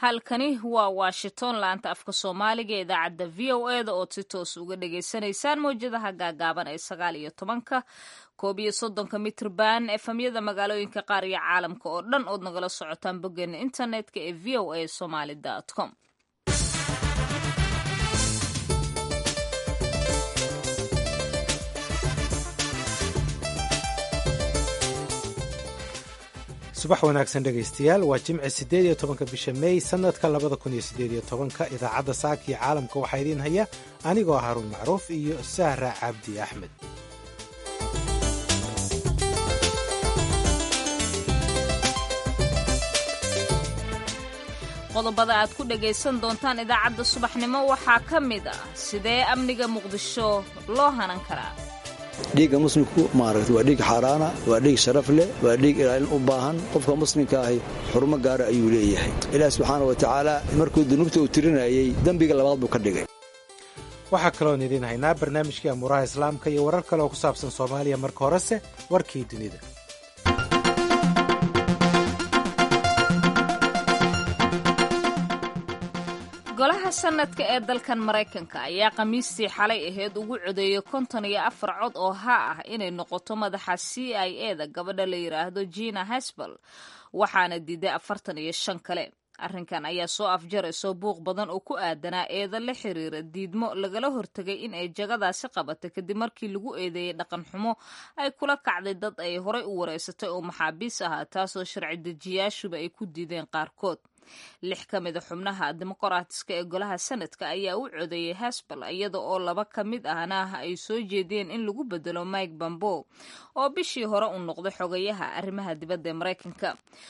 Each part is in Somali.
halkani waa washington laanta afka soomaaliga ee idaacadda v o e da ood si toos uga dhagaysanaysaan mawjadaha gaagaaban ee sagaal iyo tobanka koob iyo soddonka mitrban efamyada magaalooyinka qaar iyo caalamka oo dhan ood nagala socotaan boggeena internetka ee v o a somaly com subax wanaagsan dhegaystayaal waa jimci siddeed iyo tobanka bisha mey sannadka labada kun iyo siddeed iyo tobanka idaacadda saaka iyo caalamka waxaa idiin haya anigoo haruun macruuf iyo sahra cabdi axmed qodobada aad ku dhagaysan doontaan idaacadda subaxnimo waxaa ka mid ah sidee amniga muqdisho loo hanan karaa dhiigga muslimku maaragta waa dhiig xaaraana waa dhiig sharaf leh waa dhiig ilaalin u baahan qofka muslimka ahi xurumo gaara ayuu leeyahay ilaah subxaana wa tacaala markuu dunuubta uu tirinayey dembiga labaad buu ka dhigay waxaa kaloon idiin haynaa barnaamijkii amuuraha islaamka iyo warar kale oo ku saabsan soomaaliya marka horese warkii dunida golaha sanadka ee dalkan maraykanka ayaa khamiistii xalay aheyd ugu codeeyey konton iyo afar cod oo ha ah inay noqoto madaxa c i e da gabadha la yidhaahdo jina hasbal waxaana diiday afartan iyo shan kale arrinkan ayaa soo afjarayso buuq badan oo ku aadanaa eeda la xiriira diidmo lagala hortegay in ay jagadaasi qabatay kadib markii lagu eedeeyey dhaqan xumo ay kula kacday dad ay horay u wareysatay oo maxaabiis ahaa taasoo sharci dejiyaashuba ay ku diideen qaarkood lix ka mid a xubnaha dimuqraatiska ee golaha sanadka ayaa u codeeyey hasbal iyada oo laba ka mid ahna ay soo jeediyeen in lagu bedelo mike bambo oo bishii hore uu noqday xogayaha arrimaha dibadda ee maraykanka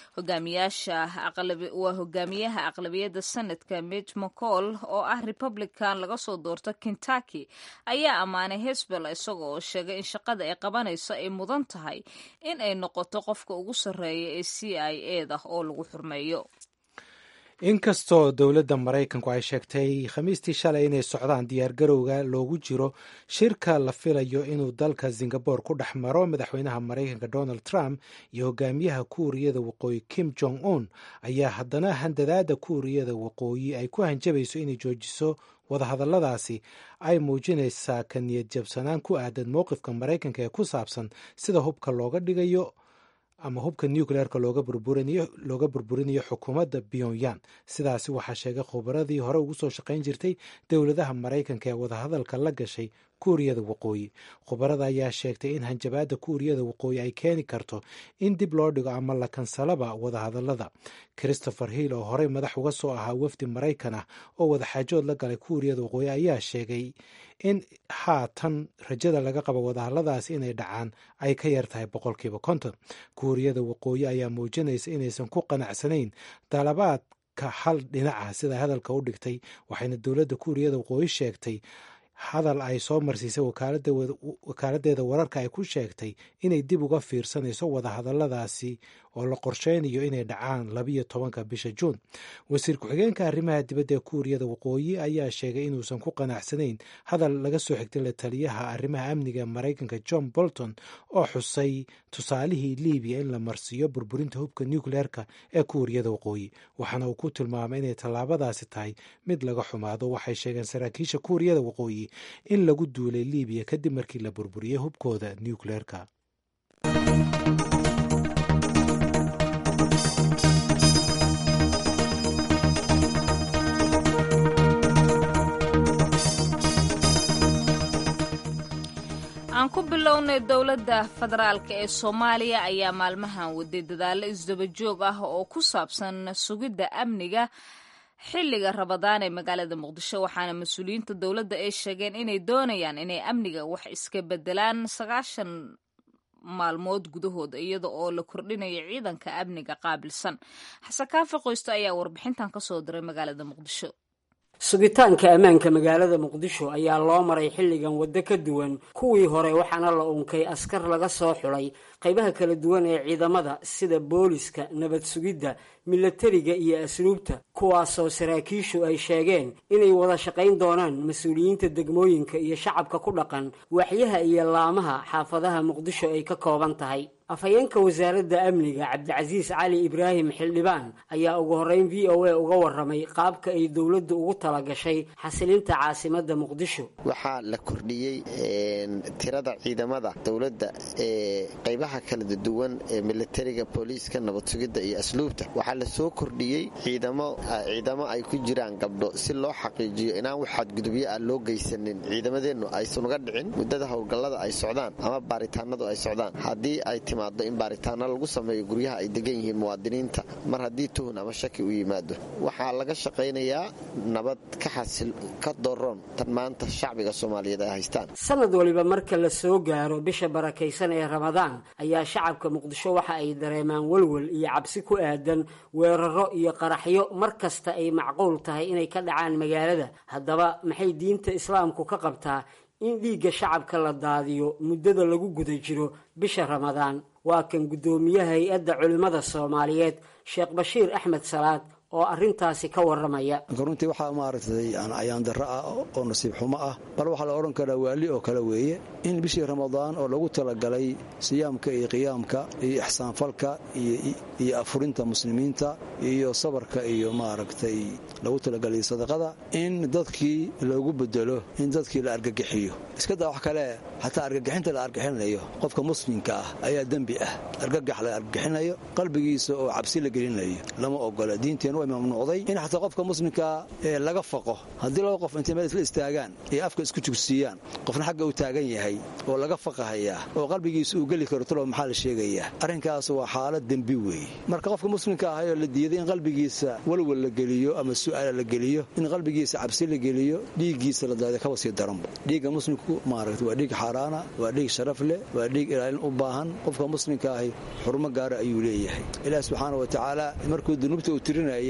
waa hogaamiyaha aqlabiyadda sanadka mitch mccall oo ah republican laga soo doorto kentucky ayaa ammaanay hasbal isaga oo sheegay in shaqada ay qabanayso ay mudan tahay in ay noqoto qofka ugu sarreeya ee c i e da oo lagu xurmeeyo inkastoo dowladda maraykanku ay sheegtay khamiistii shalay inay socdaan diyaargarowga loogu jiro shirka la filayo inuu dalka singabore ku dhex maro madaxweynaha maraykanka donald trump iyo hogaamiyaha kuuriyada waqooyi kim jong un ayaa haddana handadaada kuuriyada waqooyi ay ku hanjabayso inay joojiso wadahadalladaasi ay muujinaysaa ka niyad jabsanaan ku aadan mowqifka maraykanka ee ku saabsan sida hubka looga dhigayo ama hubka nucleerka looga burburinayo xukuumadda pyongyang sidaasi waxaa sheegay khubaradii hore ugu soo shaqayn jirtay dowladaha maraykanka ee wadahadalka la gashay kuuriyada waqooyi khubarada ayaa sheegtay in hanjabaadda kuuriyada waqooyi ay keeni karto in dib loo dhigo ama la kansalaba wadahadalada christopher hill oo horey madax uga soo ahaa wafdi maraykan ah oo wadaxaajood la galay kuuriyada waqooyi ayaa sheegay in haatan rajada laga qabo wadahadaladaas inay dhacaan ay ka yar tahay boqolkiiba konton kuuriyada waqooyi ayaa muujinaysa inaysan ku qanacsanayn dalabaadka hal dhinaca sida hadalka u dhigtay waxayna dowladda kuuriyada waqooyi sheegtay hadal ay soo marsiisay wakaaladdeeda wararka ay ku sheegtay inay dib uga fiirsanayso wadahadaladaasi oo la qorsheynayo inay dhacaan labiyo tobanka bisha juun wasiir ku-xigeenka arrimaha dibadda ee kuuriyada waqooyi ayaa sheegay inuusan ku qanacsanayn hadal laga soo xigtay la taliyaha arrimaha amniga ee maraykanka john bolton oo xusay tusaalihii libiya in la marsiiyo burburinta hubka nucleerka ee kuuriyada waqooyi waxaana uu ku tilmaamay inay tallaabadaasi tahay mid laga xumaado waxay sheegeen saraakiisha kuuriyada waqooyi in lagu duulay libiya kadib markii la burburiyey hubkooda nucleerka aan ku bilownay dowladda federaalk ee soomaaliya ayaa maalmahan waday dadaallo isdaba joog ah oo ku saabsan sugidda amniga xilliga rabadaan ee magaalada muqdisho waxaana mas-uuliyiinta dowladda ay sheegeen inay doonayaan inay amniga wax iska bedelaan sagaashan maalmood gudahooda iyada oo la kordhinayo ciidanka amniga qaabilsan xasan kaafi qoysto ayaa warbixintan ka soo diray magaalada muqdisho sugitaanka ammaanka magaalada muqdisho ayaa loo maray xilligan waddo ka duwan kuwii hore waxaana la unkay askar laga soo xulay qaybaha kala duwan ee ciidamada sida booliska nabad sugidda milatariga iyo asluubta kuwaasoo saraakiishu ay sheegeen inay wada shaqayn doonaan mas-uuliyiinta degmooyinka iyo shacabka ku dhaqan waaxyaha iyo laamaha xaafadaha muqdisho ay ka kooban tahay afhayeenka wasaaradda amniga cabdicasiis cali ibraahim xildhibaan ayaa ugu horreyn v o a uga warramay qaabka ay dowladdu ugu talagashay xasilinta caasimadda muqdisho waxaa la kordhiyey tirada ciidamada dowladda ee qaybaha kala duwan ee militariga booliiska nabad sugidda iyo asluubta waxaa la soo kordhiyey ciidamo ay ku jiraan gabdho si loo xaqiijiyo inaan wax xadgudubyo ah loo geysanin ciidamadeennu aysan uga dhicin muddada howlgallada ay socdaan ama baaritaanadu ay socdaan haddii ay timaado in baaritaano lagu sameeyo guryaha ay degan yihiin muwaadiniinta mar haddii tuhun ama shaki u yimaado waxaa laga shaqaynayaa nabad ka xasil ka doroon tan maanta shacbiga soomaaliyeed ay haystaan sanad waliba marka la soo gaaro bisha barakaysan ee ramadaan ayaa shacabka muqdisho waxa ay dareemaan welwel iyo cabsi ku aadan weeraro iyo qaraxyo mar kasta ay macquul tahay inay ka dhacaan magaalada haddaba maxay diinta islaamku ka qabtaa in dhiigga shacabka la daadiyo muddada lagu guda jiro bisha ramadaan waa kan guddoomiyaha hay-adda culimmada soomaaliyeed sheekh bashiir axmed salaad oo arrintaasi ka warramaya runtii waxaa maaragtay ayaan darro ah oo nasiib xumo ah bal waxaa la odhan karaa waali oo kale weeye in bishii ramadaan oo lagu talagalay siyaamka iyo qiyaamka iyo ixsaanfalka iyo afurinta muslimiinta iyo sabarka iyo maaragtay lagu talagalay sadaqada in dadkii loogu bedelo in dadkii la argagixiyo iskadaa wax kale xataa argagixinta la argixinayo qofka muslimka ah ayaa dembi ah argagax la argagixinayo qalbigiisa oo cabsi la gelinayo lama ogola diinteen mamnuucday in xataa qofka muslimka laga faqo haddii laba qof intay meel isla istaagaan iyo afka isku jugsiiyaan qofna xagga uu taagan yahay oo laga faqahayaa oo qalbigiisa uu geli karo talo maxaa la sheegayaa arrinkaas waa xaalad dembi weeye marka qofka muslimka ahayoo la diiday in qalbigiisa walwal la geliyo ama su'aala la geliyo in qalbigiisa cabsi la geliyo dhiiggiisa la daada kaba sii daranba dhiigga muslimku maaragta waa dhiig xaaraana waa dhiig sharaf leh waa dhiig ilaalin u baahan qofka muslimka ahi xurmo gaara ayuu leeyahay ilaah subxaana wa tacaala markuu dunuubta uu tirinayay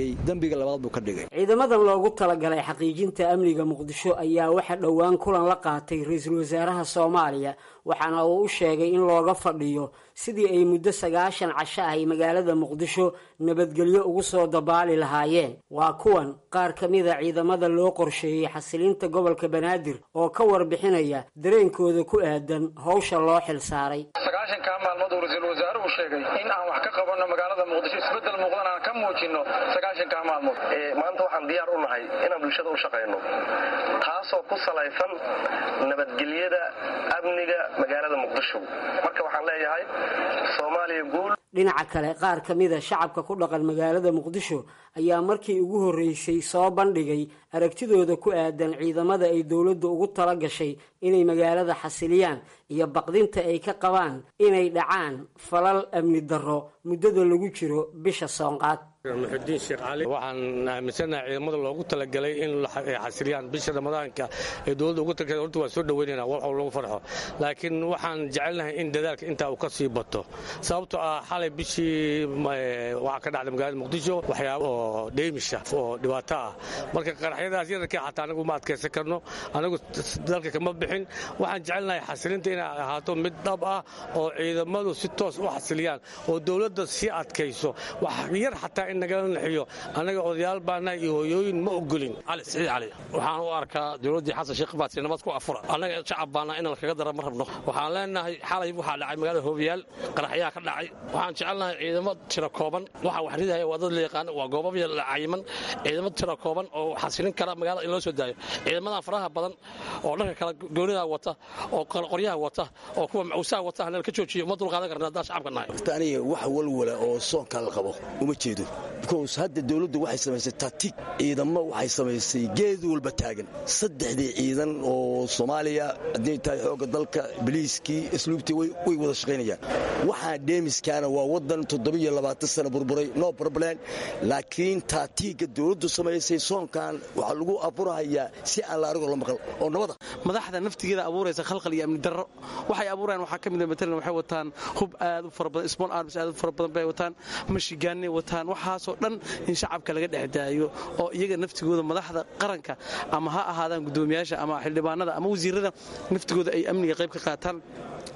ciidamadan loogu talagalay xaqiijinta amniga muqdisho ayaa waxa dhowaan kulan la qaatay ra-iisul wasaaraha soomaaliya waxaana uu u sheegay in looga fadhiyo sidii ay muddo sagaashan casho ahay magaalada muqdisho nabadgelyo ugu soo dabaali lahaayeen waa kuwan qaar ka mida ciidamada loo qorsheeyey xasilinta gobolka banaadir oo ka warbixinaya dareenkooda ku aadan howsha loo xil saaray sagaashankaa maalmood uu ra-iisul wasaaruhu sheegay in aan wax ka qabanno magaalada muqdisho isbeddel muuqdan aan ka muujinno sagaashankaa maalmood maanta waxaan diyaar u nahay inaan bulshada u shaqayno taasoo ku salaysan nabadgelyada amniga magaalada muqdisho marka waxaan leeyahay soomaaliya guul dhinaca kale qaar ka mida shacabka ku dhaqan magaalada muqdisho ayaa markii ugu horreysay soo bandhigay aragtidooda ku aadan ciidamada ay dowladda ugu tala gashay inay magaalada xasiliyaan iyo baqdinta ay ka qabaan inay dhacaan falal amni darro muddada lagu jiro bisha soonqaad muxudiin sheekh cali waxaan aaminsanaha ciidamada loogu talagalay in ay xasiliyaan bisha ramadaanka ee dowladda ugu talagalay horta waa soo dhoweynayna wax lagu farxo laakiin waxaan jecelnahay in dadaalka intaa uu ka sii bato sababtoo ah xalay bishii waxaa ka dhacday magaalada muqdisho waxyaaba oo dheymisha oo dhibaato ah marka qaraxyadaas yararkii xataa anagu ma adkaysan karno anagu dalka kama bixin waxaan jecelnahay xasilinta inay ahaato mid dhab ah oo ciidamadu si toos u xasiliyaan oo dowladda sii adkayso wax yar xataa in nagala naxiyo annaga odayaal baanahay iyo hooyooyin ma ogolin cali siciid cali waxaan u arkaa dowladdii xasan sheekh baadsi nabad ku afura annaga shacab baana inaan kaga dara ma rabno waxaan leenahay xalay waxaa dhacay magaalada hoobiyaal qaraxyaa ka dhacay waxaan jecelnahay ciidamo tiro kooban waxa wax ridaya waa dad la yaqaan waa goobab cayiman ciidamo tiro kooban oo xasilin kara magaalada in loo soo daayo ciidamadan faraha badan oo dhanka kala goonida wata oo qoryaha wata oo kuwa macawsaha wata hanala ka joojiyo uma dulqaadan karna haddaan shacabka nahay aniga wax walwala oo soonka la qabo uma jeedo bikows hadda dowladdu waxay samaysay tatig ciidamo waxay samaysay geed walba taagan saddexdii ciidan oo soomaaliya hadday tahay xoogga dalka biliiskii isluubtii way wada shaqaynayaan waxaa dheemiskaana waa waddan toddobiyo labaatan sana burburay no problem laakiin taatiigga dowladdu samaysay soonkan waxaa lagu aburahayaa si aan la arigoo la maqal oo nabada madaxda naftigeeda abuuraysa khalqal iyo amni darro waxay abuurayaan waxaa ka mid a matalan waxay wataan hub aad u fara badan small arms aad u fara badan bay wataan mashigaanay wataan waxaasoo dhan in shacabka laga dhex daayo oo iyaga naftigooda madaxda qaranka ama ha ahaadaan guddoomiyaasha ama xildhibaanada ama wasiirada naftigooda ay amniga qayb ka qaataan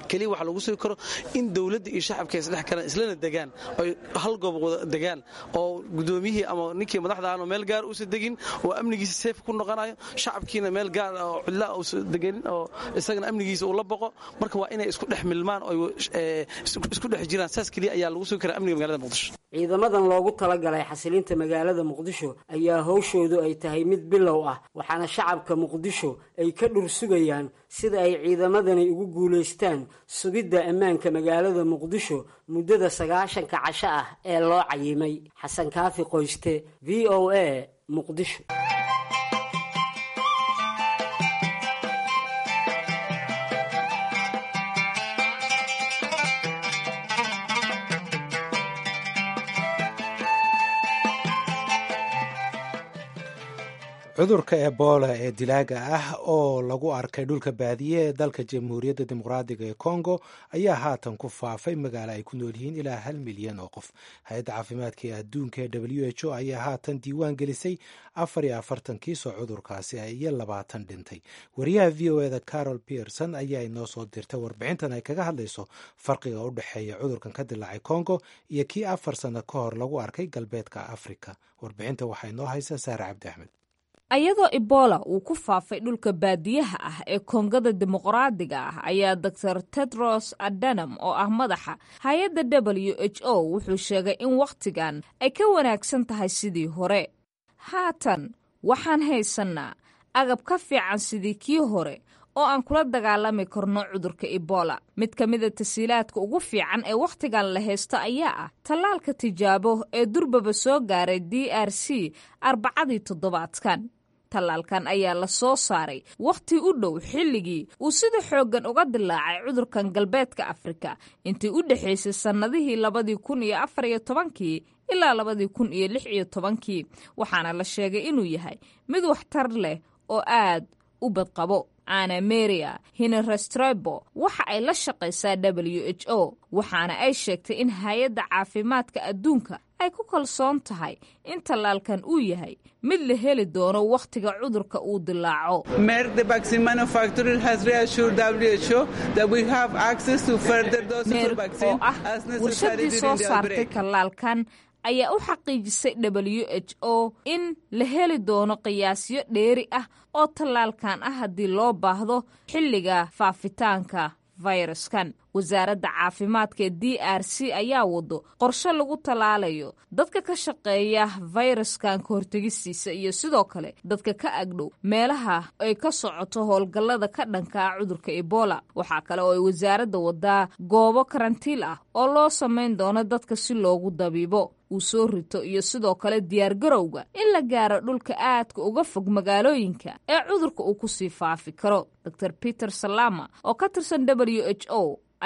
keliya waxa lagu sugi karo in dowladda iyo shacabka isdhex kalaan islana degaan oy hal goob wada degaan oo gudoomiyihii ama ninkii madaxda ahan meel gaar uusa degin oo amnigiisa seef ku noqonayo shacabkiina meel gaar oo cidlaa uusa deganin oo isagana amnigiisa uu la boqo marka waa inay isku dhex milmaan oo isku dhex jiraan saas keliya ayaa lagu sugi karaa amniga magaalada muqdisho ciidamadan loogu talagalay xasilinta magaalada muqdisho ayaa howshoodu ay tahay mid bilow ah waxaana shacabka muqdisho ay ka dhur sugayaan sida ay ciidamadani ugu guulaystaan sugidda ammaanka magaalada muqdisho muddada sagaashanka casho ah ee loo cayimay xasan kaafi qoyste v o a muqdisho cudurka ebola ee dilaaga ah oo lagu arkay dhulka baadiye ee dalka jamhuuriyadda dimuqraadiga ee kongo ayaa haatan ku faafay magaalo ay ku nool yihiin ilaa hal milyan oo qof hay-adda caafimaadka ee adduunka ee w h o ayaa haatan diiwaan gelisay afar iyo afartan kiisoo cudurkaasi iyo labaatan dhintay wariyaha v o eda carol pierson ayaa inoo soo dirtay warbixintan ay kaga hadlayso farqiga u dhexeeya cudurkan ka dilaacay kongo iyo kii afar sanno ka hor lagu arkay galbeedka afrika warbixinta waxaa inoo haysa saare cabdi axmed ayadoo ebola uu ku faafay dhulka baadiyaha ah ee koongada dimuqraadiga ah ayaa doctor tedros adanam oo ah madaxa hay-adda w h o wuxuu sheegay in wakhtigan ay ka wanaagsan tahay sidii hore haatan waxaan haysannaa agab ka fiican sidii kii hore oo aan kula dagaalami karno cudurka ebola mid ka mida tasiilaadka ugu fiican ee wakhtigan la haysto ayaa ah tallaalka tijaabo ee durbaba soo gaaray d r c arbacadii toddobaadkan tallaalkan ayaa la soo saaray wakhti u dhow xilligii uu sida xooggan uga dilaacay cudurkan galbeedka afrika intii u dhexaysay sannadihii labadii kun iyo afar iyo tobankii ilaa labadii kun iyo lix iyo tobankii waxaana la sheegay inuu yahay mid waxtar leh oo aad u badqabo ana meria hinerestrebo waxa ay la shaqaysaa w h o waxaana ay sheegtay in hay-adda caafimaadka adduunka ay ku kalsoon tahay in tallaalkan uu yahay mid la heli doono wakhtiga cudurka uu dilaaco meer oo ah warshadii soo saartay tallaalkan ayaa u xaqiijisay w h o in la heli doono qiyaasyo dheeri ah oo tallaalkan ah haddii loo baahdo xilliga faafitaanka fayraskan wasaaradda caafimaadka ee d r c ayaa wado qorshe lagu tallaalayo dadka ka shaqeeya fayraskan ka hortegistiisa iyo sidoo kale dadka ka agdhow meelaha ay ka socoto howlgallada ka dhanka ah cudurka ebola waxaa kale oo ay wasaaradda wadaa goobo karantiil ah oo loo samayn doono dadka si loogu dabiibo uu soo rito iyo sidoo kale diyaargarowga in la gaaro dhulka aadka uga fog magaalooyinka ee cudurka uu kusii faafi karo dor peter salama oo ka tirsan w h o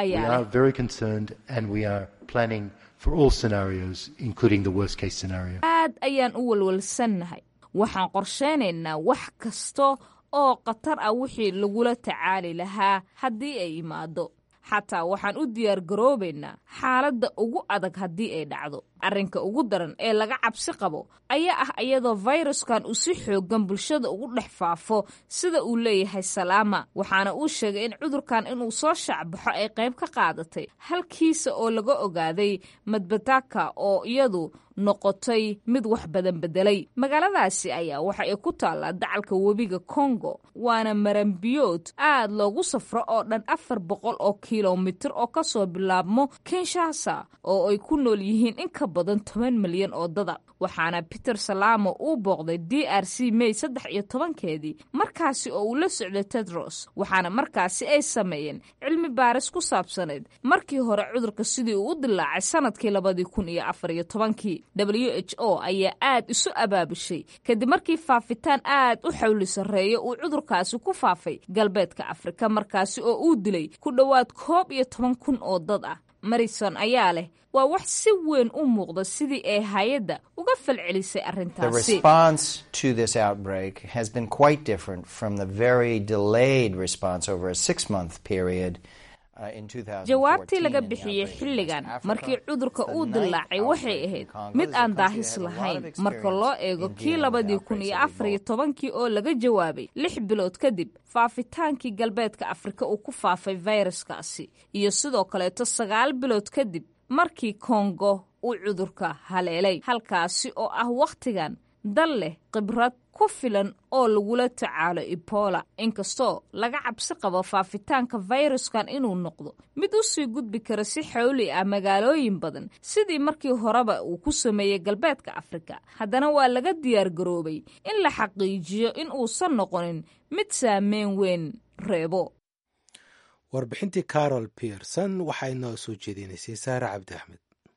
aad ayaan u walwalsannahay waxaan qorsheynaynaa wax kasta oo khatar ah wixii lagula tacaali lahaa haddii ay imaado xataa waxaan u diyaar garoobaynaa xaaladda ugu adag haddii ay dhacdo arrinka ugu daran ee laga cabsi qabo ayaa ah iyadoo fayraskan uu si xoogan bulshada ugu dhex faafo sida uu leeyahay salaama waxaana uu sheegay in cudurkan inuu soo shaacbaxo ay qayb ka qaadatay halkiisa oo laga ogaaday madbataka oo iyadu noqotay mid wax badan bedelay magaaladaasi ayaa waxa ay ku taallaa dacalka webiga kongo waana maranbiyood aad loogu safro oo dhan afar boqol oo kilomitir oo kasoo bilaabmo kinshasa oo ay ku nool yihiin in ka badan toban milyan oo dada waxaana peter salamo uu booqday d r c may saddex iyo tobankeedii markaasi oo uu la socday tedros waxaana markaasi ay sameeyeen cilmi baaris ku saabsanayd markii hore cudurka sidii uu u dilaacay sanadkii labadii kun iyo afar iyo tobankii w h o ayaa aad isu abaabushay kadib markii faafitaan aad u xawli sarreeya uu cudurkaasi ku faafay galbeedka afrika markaasi oo uu dilay ku dhowaad koob iyo toban kun oo dad ah marison ayaa leh waa wax si weyn u muuqda sidii ay hay-adda uga falcelisay arrintaasi jawaabtii laga bixiyey xilligan markii cudurka uu dillaacay waxay ahayd mid aan daahis lahayn marka loo eego kii labadii kun iyo afar iyo tobankii oo laga jawaabay lix bilood kadib faafitaankii galbeedka afrika uu ku faafay fayraskaasi iyo sidoo kaleeto sagaal bilood kadib markii kongo uu cudurka haleelay halkaasi oo ah wakhtigan dal leh khibrad ku filan oo lagula tacaalo ebola inkastoo laga cabsi qabo faafitaanka fayraskan inuu noqdo mid u sii gudbi kara si xawli ah magaalooyin badan sidii markii horeba uu ku sameeyey galbeedka afrika haddana waa laga diyaar garoobay in la xaqiijiyo in uusan noqonin mid saameyn weyn reebo warbixintii carol pierson waxaa inoo soo jeedinaysay saare cabdi axmed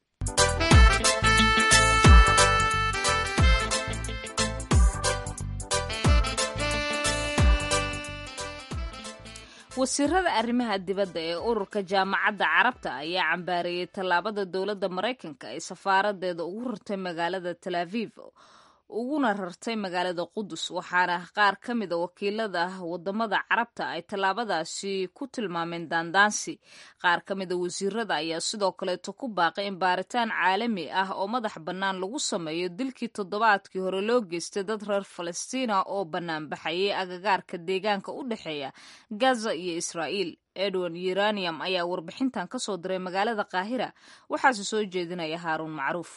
wasiirada arrimaha dibadda ee ururka jaamacadda carabta ayaa cambaareeyey tallaabada dowladda maraykanka ay safaaradeeda ugu rartay magaalada tel aviv uguna rartay magaalada qudus waxaana qaar ka mida wakiilada wadamada carabta ay tallaabadaasi ku tilmaameen daandaansi qaar ka mida wasiirada ayaa sidoo kaleeto ku baaqay in baaritaan caalami ah oo madax bannaan lagu sameeyo dilkii toddobaadkii hore loo geystay dad reer falastiina oo banaanbaxayay agagaarka deegaanka u dhexeeya gaza iyo israa'iil edwin uranium ayaa warbixintan ka soo diray magaalada qaahira waxaase soo jeedinaya haaruun macruuf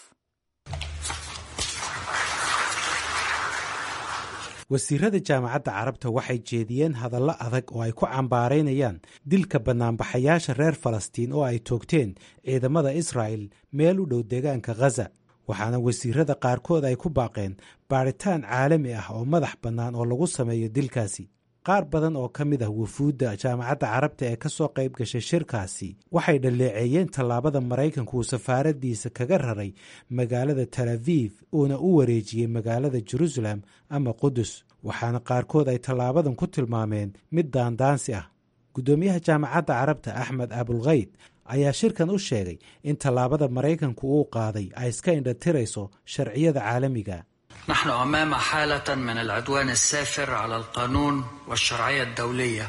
wasiirada jaamacadda carabta waxay jeediyeen hadallo adag oo ay ku cambaaraynayaan dilka bannaanbaxayaasha reer falastiin oo ay toogteen ciidamada israa'el meel u dhow deegaanka khaza waxaana wasiirada qaarkood ay ku baaqeen baadhitaan caalami ah oo madax bannaan oo lagu sameeyo dilkaasi qaar badan oo ka mid ah wufuudda jaamacadda carabta ee ka soo qayb gashay shirkaasi waxay dhaleeceeyeen tallaabada maraykanku uu safaaraddiisa kaga raray magaalada tel aviv uuna u wareejiyey magaalada jerusalem ama qudus waxaana qaarkood ay tallaabadan ku tilmaameen mid daandaansi ah guddoomiyaha jaamacadda carabta axmed abulkayd ayaa shirkan u sheegay in tallaabada maraykanku uu qaaday ay iska indhatirayso sharciyada caalamiga نحن امام حاله من العدوان السافر على القانون والشرعيه الدوليه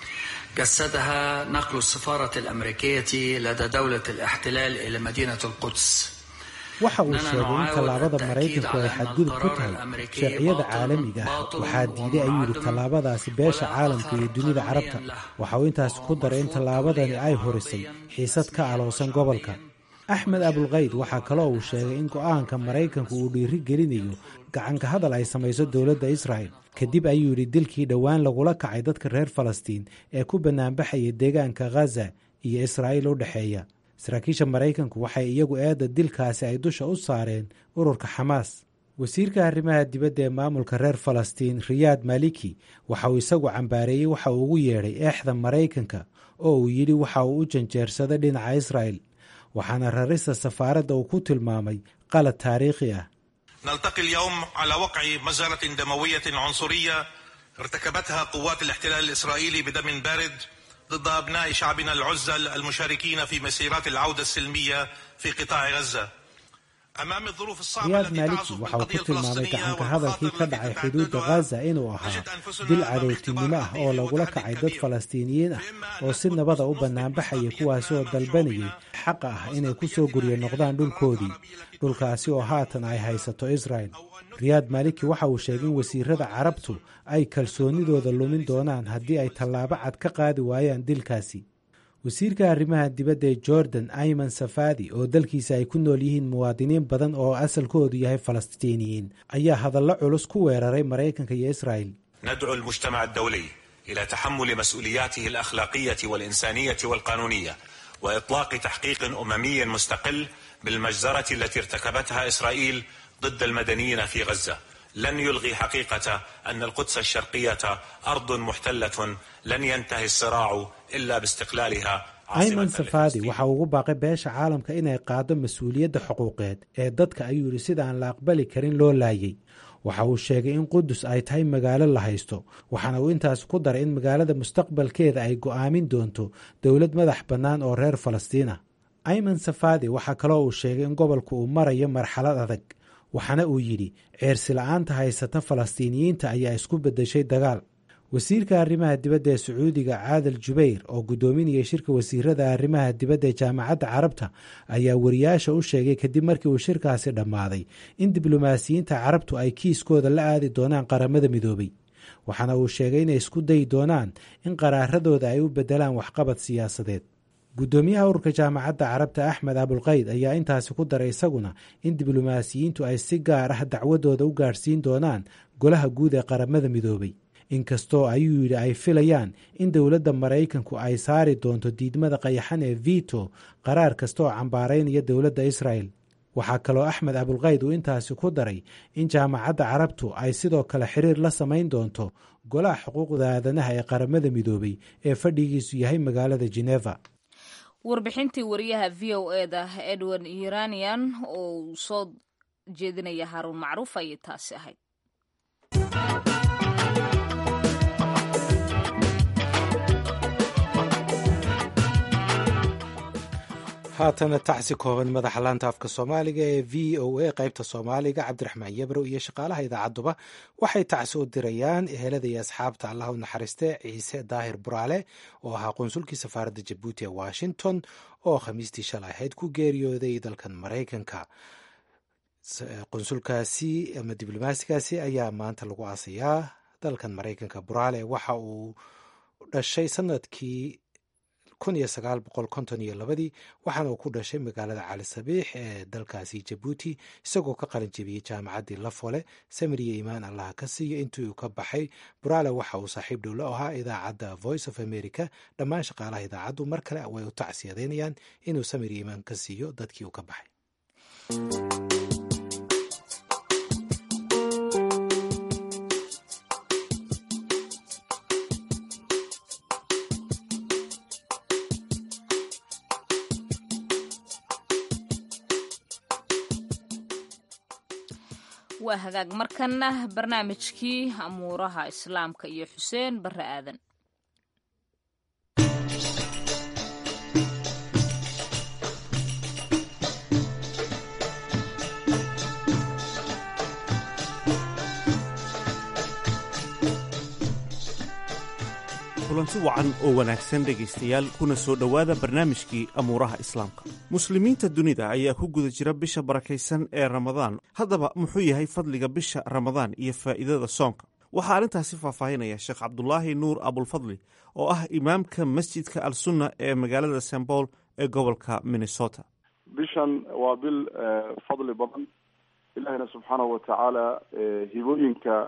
جسدها نقل السفاره الامريكيه لدى دوله الاحتلال الى مدينه القدس waxa uu sheegay in tallaabada maraykanku ay xadgudub ku tahay sharciyada caalamiga ah waxaa diiday ayuu yidhi tallaabadaasi beesha caalamka iyo dunida carabta waxa uu intaasi ku daray in tallaabadani ay horisay xiisad ka aloosan gobolka axmed abulkayd waxaa kaloo uu sheegay in go'aanka maraykanku uu dhiiri gelinayo gacanka hadal ay samayso dowladda israa'el kadib ayuu yidhi dilkii dhowaan lagula kacay dadka reer falastiin ee ku bannaanbaxaya deegaanka khaza iyo israa'iil u dhexeeya saraakiisha maraykanku waxay iyagu eedda dilkaasi ay dusha u saareen ururka xamaas wasiirka arrimaha dibadda ee maamulka reer falastiin riyaad maliki waxa uu isagu cambaareeyey waxa uu ugu yeedhay eexda maraykanka oo uu yidhi waxa uu u janjeersaday dhinaca israa'el waxaana rarista safaaradda uu ku tilmaamay qalad taariikhi ah نلتقي اليوم على وقع مجزرة دموية عنصرية ارتكبتها قوات الاحتلال الإسرائيلي بدم بارد ضد أبناء شعبنا العزل المشاركين في مسيرات العودة السلمية في قطاع غزة أمام الظروف الصعبة riyaad maaliki waxa uu ku tilmaamay gacanka hadalkii ka dhacay xuduudda khaza inuu ahaa dil cadowtinimo ah oo lagula kacay dad falastiiniyiin ah oo si nabada u bannaanbaxaya kuwaasi oo dalbanayay xaqa ah inay ku soo guryo noqdaan dhulkoodii dhulkaasi oo haatan ay haysato israel riyaad maaliki waxa uu sheegay in wasiirada carabtu ay kalsoonidooda lumin doonaan haddii ay tallaabo cad ka qaadi waayaan dilkaasi wasiirka arrimaha dibadda ee jordan ayman safadi oo dalkiisa ay ku nool yihiin muwaadiniin badan oo asalkoodu yahay falastiiniyiin ayaa hadallo culus ku weeraray maraykanka iyo israa'el ندعو المجتمع الدولي إلى تحمل مسؤولياته الأخلاقية والإنسانية والقانونية وإطلاق تحقيق أممي مستقل بالمجزرة التي ارتكبتها إسرائيل ضد المدنيين في غزة لن يلغي حقيقة أن القدس الشرقية أرض محتلة لن ينتهي الصراع إلا باستقلالها ayman safadi waxa uu ugu baaqay beesha caalamka inay qaado mas-uuliyadda xuquuqeed ee dadka ayuu yidhi sida aan la aqbali karin loo laayay waxa uu sheegay in qudus ay tahay magaalo la haysto waxaana uu intaas ku daray in magaalada mustaqbalkeeda ay go'aamin doonto dowlad madax bannaan oo reer falastiin ah ayman safadi waxaa kaloo uu sheegay in gobolku uu marayo marxalad adag waxaana uu yidhi ceersi la-aanta haysata falastiiniyiinta ayaa isku beddeshay dagaal wasiirka arrimaha dibadda ee sacuudiga caadal jubayr oo guddoominayay shirka wasiirada arrimaha dibadda ee jaamacadda carabta ayaa wariyaasha u sheegay kadib markii uu shirkaasi dhammaaday in diblomaasiyiinta carabtu ay kiiskooda la aadi doonaan qaramada midoobay waxaana uu sheegay inay isku dayi doonaan in qaraaradooda ay u beddelaan waxqabad siyaasadeed guddoomiyaha ururka jaamacadda carabta axmed abulqayd ayaa intaasi ku daray isaguna in diblomaasiyiintu ay si gaar ah dacwadooda u gaadhsiin doonaan golaha guud ee qaramada midoobay inkastoo ayuu yidhi ay filayaan in dowladda maraykanku ay saari doonto diidmada qayaxan ee vito qaraar kasta oo cambaaraynaya dowladda israel waxaa kaloo axmed abulqayd uu intaasi ku daray in jaamacadda carabtu ay sidoo kale xiriir la samayn doonto golaha xuquuqda aadanaha ee qaramada midoobay ee fadhigiisu yahay magaalada geneva warbixintii wariyaha v o e da edward iranian oo uu soo jeedinaya haaruun macruuf ayay taasi ahayd haatana tacsi kooban madaxa laanta afka soomaaliga ee v o a qaybta soomaaliga cabdiraxmaan yabrow iyo shaqaalaha idaacadduba waxay tacsi u dirayaan ehelada iyo asxaabta allah u naxariiste ciise daahir buraale oo ahaa qunsulkii safaaradda jabuuti ee washington oo khamiistii shalay ahayd ku geeriyooday dalkan maraykanka qunsulkaasi ama diblomaasigaasi ayaa maanta lagu aasayaa dalkan maraykanka buraale waxa uu dhashay sanadkii kun iyo sagaal boqol konton iyo labadii waxaana uu ku dhashay magaalada cali sabiix ee dalkaasi jabuuti isagoo ka qalin jebiyey jaamacaddii lafole samiriya imaan allaha ka siiyo intii uu ka baxay buraale waxa uu saaxiib dhow la ahaa idaacadda voice of america dhammaan shaqaalaha idaacaddu mar kale way u tacsiyadeynayaan inuu samiriya imaan ka siiyo dadkii uu ka baxay waa hagaag markanna barnaamijkii amuuraha islaamka iyo xuseen barre aadan kulanti wacan oo wanaagsan dhegaystayaal kuna soo dhowaada barnaamijkii amuuraha islaamka muslimiinta dunida ayaa ku guda jira bisha barakaysan ee ramadaan haddaba muxuu yahay fadliga bisha ramadaan iyo faa'iidada soonka waxaa arrintaasi faahfaahinaya sheekh cabdulaahi nuur abulfadli oo ah imaamka masjidka al sunna ee magaalada st paul ee gobolka minnesota bishan waa bil fadli badan ilaahina subxaanahu watacaala hibooyinka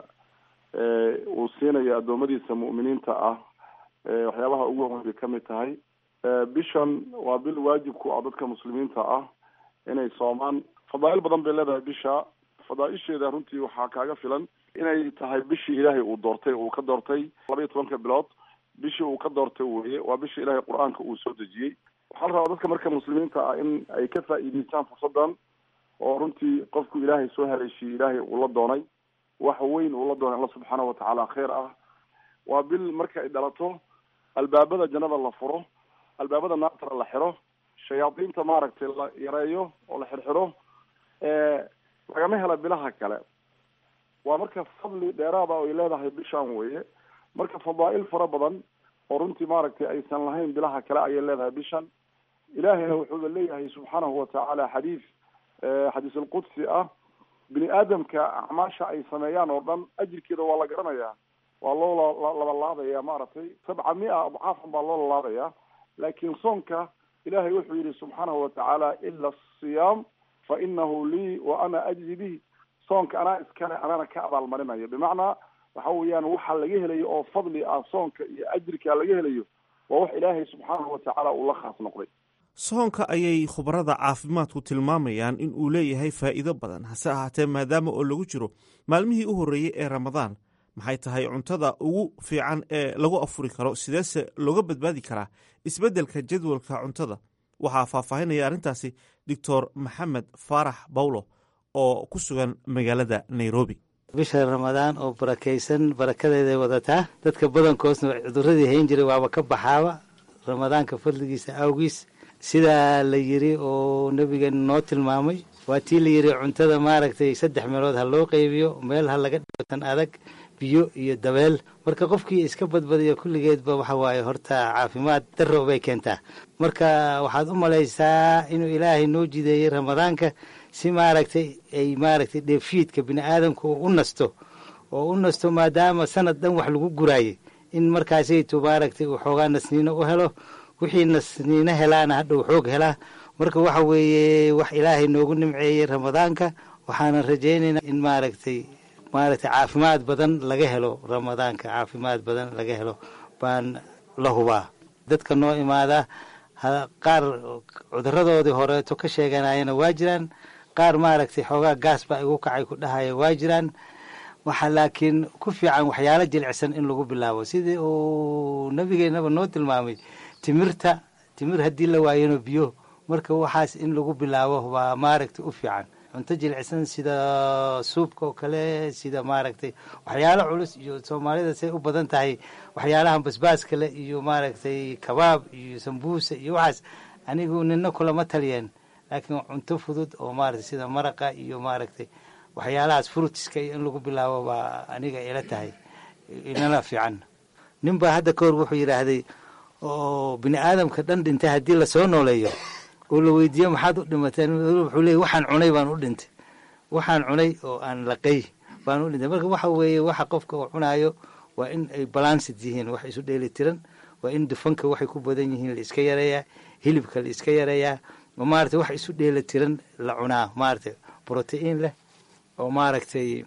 uu siinayo addoommadiisa mu'miniinta ah waxyaabaha ugu weyn bay ka mid tahay bishan waa bil waajib ku ah dadka muslimiinta ah inay soomaan fadaa'il badan bay leedahay bisha fadaaisheeda runtii waxaa kaaga filan inay tahay bishii ilaahay uu doortay uu ka doortay laba iyo tobanka bilood bishii uu ka doortay weye waa bishii ilaahay qur-aanka uu soo dejiyey waxaa la rabaa dadka marka muslimiinta ah in ay ka faa'iideystaan fursadan oo runtii qofku ilaahay soo haleeshiyey ilaahay uu la doonay wax weyn uu la doonay alla subxaanahu watacaala khayr ah waa bil marka ay dhalato albaabada jannada la furo albaabada naartana la xiro shayaadiinta maaragtay la yareeyo oo la xirxiro lagama hela bilaha kale waa marka fadli dheeraada oo ay leedahay bishan weye marka fadaa'il fara badan oo runtii maaragtay aysan lahayn bilaha kale ayay leedahay bishan ilaahayna wuxuuba leeyahay subxaanahu watacaala xadiis xadiis alqudsi ah bini aadamka acmaasha ay sameeyaan oo dhan ajirkeeda waa la garanayaa waa loo labalaabaya maaragtay sabca mia adcaafan baa loo lalaabaya laakiin soonka ilahay wuxuu yihi subxaanahu watacaala ila asiyaam fa inahu lii wa ana ajzi bihi soonka anaa iskale anana ka abaalmarinayo bimacnaa waxa weeyaan waxa laga helayo oo fadli ah soonka iyo ajirka laga helayo waa wax ilaahay subxaanahu watacaala uu la khaas noqday soonka ayay khubarada caafimaadku tilmaamayaan in uu leeyahay faa'iido badan hase ahaatee maadaama oo lagu jiro maalmihii u horreeyey ee ramadaan maxay tahay cuntada ugu fiican ee lagu afuri karo sideese looga badbaadi karaa isbeddelka jadwalka cuntada waxaa faahfaahinaya arrintaasi doctor maxamed faarax bawlo oo ku sugan magaalada nairobi bisha ramadaan oo barakaysan barakadeeday wadataa dadka badankoosna cuduradii hayn jiray waaba ka baxaaba ramadaanka fadligiisa awgiis sidaa la yiri oo nebigeena noo tilmaamay waa tii la yiri cuntada maaragtay saddex meelood ha loo qeybiyo meel ha laga dhigo tan adag biyo iyo dabeel marka qofkii iska badbadiyo kulligeedba waxa waaye horta caafimaad darro bay keentaa marka waxaad u malaysaa inuu ilaahay noo jideeyey ramadaanka si maaragtay ay maaragtay dheefiidka bini aadamka uu u nasto oo u nasto maadaama sanad dhan wax lagu guraayey in markaasaytu maaragtay uu xoogaa nasniino u helo wixii nasniino helaana hadhau xoog helaa marka waxa weeye wax ilaahay noogu nimceeyey ramadaanka waxaanan rajaynaynaa in maaragtay maaragtay caafimaad badan laga helo ramadaanka caafimaad badan laga helo baan la hubaa dadka noo imaada qaar cuduradoodii horeeto ka sheeganayana waa jiraan qaar maaragtay xoogaa gaas baa igu kacay ku dhahaya waa jiraan waxa laakiin ku fiican waxyaalo jilicsan in lagu bilaabo sidii uu nabigeennaba noo tilmaamay timirta timir haddii la waayano biyo marka waxaas in lagu bilaabo waa maaragtay u fiican cunto jilicsan sida suubka oo kale sida maaragtay waxyaalo culus iyo soomaalida say u badan tahay waxyaalahan basbaaska leh iyo maaragtay kabaab iyo sambuusa iyo waxaas anigu nina kulama taliyeen laakiin cunto fudud oo maaragtay sida maraqa iyo maaragtay waxyaalahaas frutiska iyo in lagu bilaabo baa aniga ila tahay inala fiican nin baa hadda kahor wuxuu yidhaahday oo bini aadamka dhan dhintay haddii lasoo nooleeyo oo la weydiiyo maxaad u dhimateen wuxuu leeyay waxaan cunay baan u dhintay waxaan cunay oo aan laqay baan u dhintay marka waxa weeye waxa qofka uu cunaayo waa in ay balansid yihiin wax isu dheeli tiran waa in dufanka waxay ku badan yihiin la iska yareeyaa hilibka la iska yareeyaa oo maaragtay wax isu dheeli tiran la cunaa maaragtay brotiin leh oo maaragtay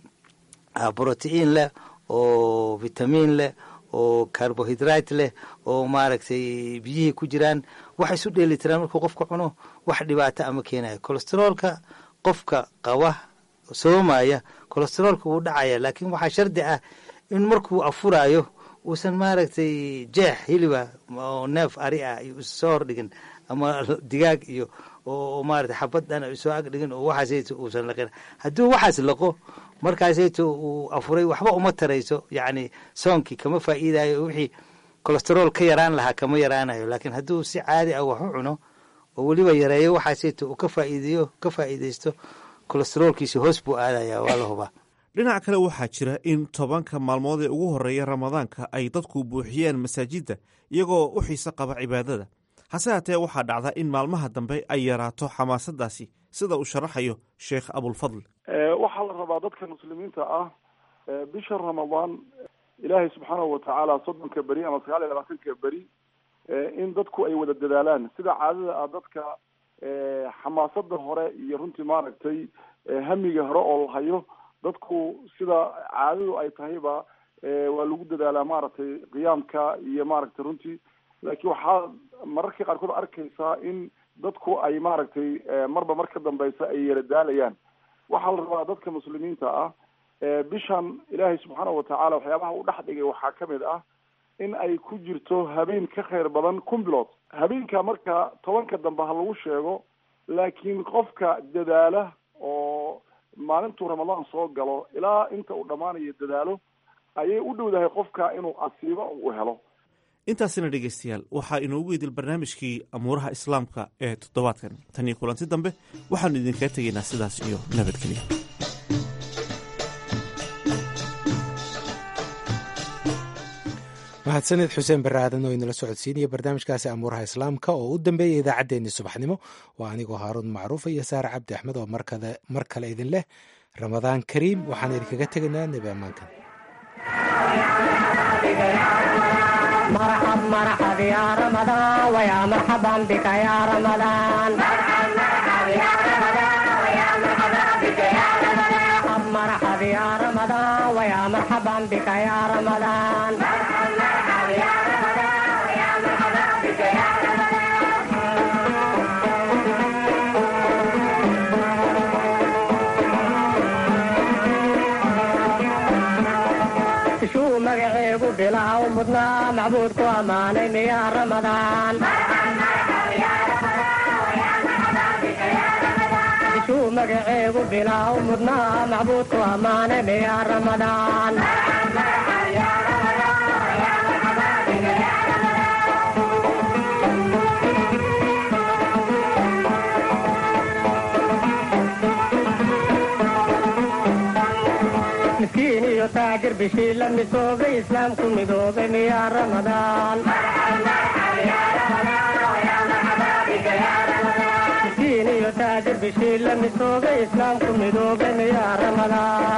brotiin leh oo vitamiin leh oo carbohydrate leh oo maaragtay biyihii ku jiraan wax isu dheeli tiraan markuu qofka cuno wax dhibaato ama keenayo colesteroolka qofka qaba soomaya colesteroolka wuu dhacaya laakiin waxaa shardi ah in markuu afuraayo uusan maaragtay jeex hiliba oo neef ari ah iyo soo hordhigin ama digaag iyo oo maaragtay xabad dhan soo agdhigin oo waxaasayto uusan laqin hadduu waxaas laqo markaasayto uu afuray waxba uma tarayso yacni soonkii kama faa'iidayo wixii colesterool ka yaraan lahaa kama yaraanayo laakiin hadduu si caadi ah wax u cuno oo weliba yareeyo waxaasayto uu ka faa'iideeyo ka faa'iidaysto colesteroolkiisi hoos buu aadaya waa la hubaa dhinac kale waxaa jira in tobanka maalmood ee ugu horreeya ramadaanka ay dadku buuxiyeen masaajidda iyagoo u xiise qaba cibaadada hase haatee waxaa dhacda in maalmaha dambe ay yaraato xamaasadaasi sida uu sharaxayo sheekh abulfadl waxaa la rabaa dadka muslimiinta ah bisha ramadaan ilaahay subxaanahu watacaala soddonka beri ama sagaal iyo labaatanka beri in dadku ay wada dadaalaan sida caadada ah dadka xamaasada hore iyo runtii maaragtay hamiga hore oo la hayo dadku sida caadadu ay tahayba waa lagu dadaalaa maaragtay qiyaamka iyo maaragtay runtii laakiin waxaa mararka qaarkood arkaysaa in dadku ay maaragtay marba mar ka dambeysa ay yara daalayaan waxaa la rabaa dadka muslimiinta ah bishan ilaahay subxaanahu watacaala waxyaabaha u dhex dhigay waxaa kamid ah in ay ku jirto habeen ka khayr badan kun bilood habeenka marka tobanka dambe ha lagu sheego laakiin qofka dadaala oo maalintuu ramadaan soo galo ilaa inta uu dhammaanayo dadaalo ayay u dhowdahay qofka inuu asiibo u helo intaasina dhegaystayaal waxaa inoogu idil barnaamijkii amuuraha islaamka ee toddobaadkan tan iyo kulanti dambe waxaanu idinkaga tegaynaa sidaas iyo nabadgelya mahadsaned xuseen barre aadan oo inala socodsiinaya barnaamijkaasi amuuraha islaamka oo u dambeeya idaacaddeenii subaxnimo waa anigoo haaruun macruufa iyo saare cabdi axmed oo mar kale idin leh ramadaan kariim waxaan idinkaga tegaynaa nebi ammaankan مرحب مرحب يا رمضان ويا مرحبا بك يا رمضان مرحب مرحب يا رمضان ويا مرحبا بك يا رمضان مرحب يا رمضان ويا مرحبا بك يا رمضان مرحب مرحب يا رمضان ويا مرحبا بك يا شو مقعيب بلا ومضنا معبودك واماني يا رمضان شو مقعيب بلا ومضنا معبودك واماني يا رمضان مسكين iyo taajir bishii la misoobay islaamku midoobay miyaa ramadaan miskiin iyo taajir bishii la misoobay islaamku midoobay miyaa ramadaan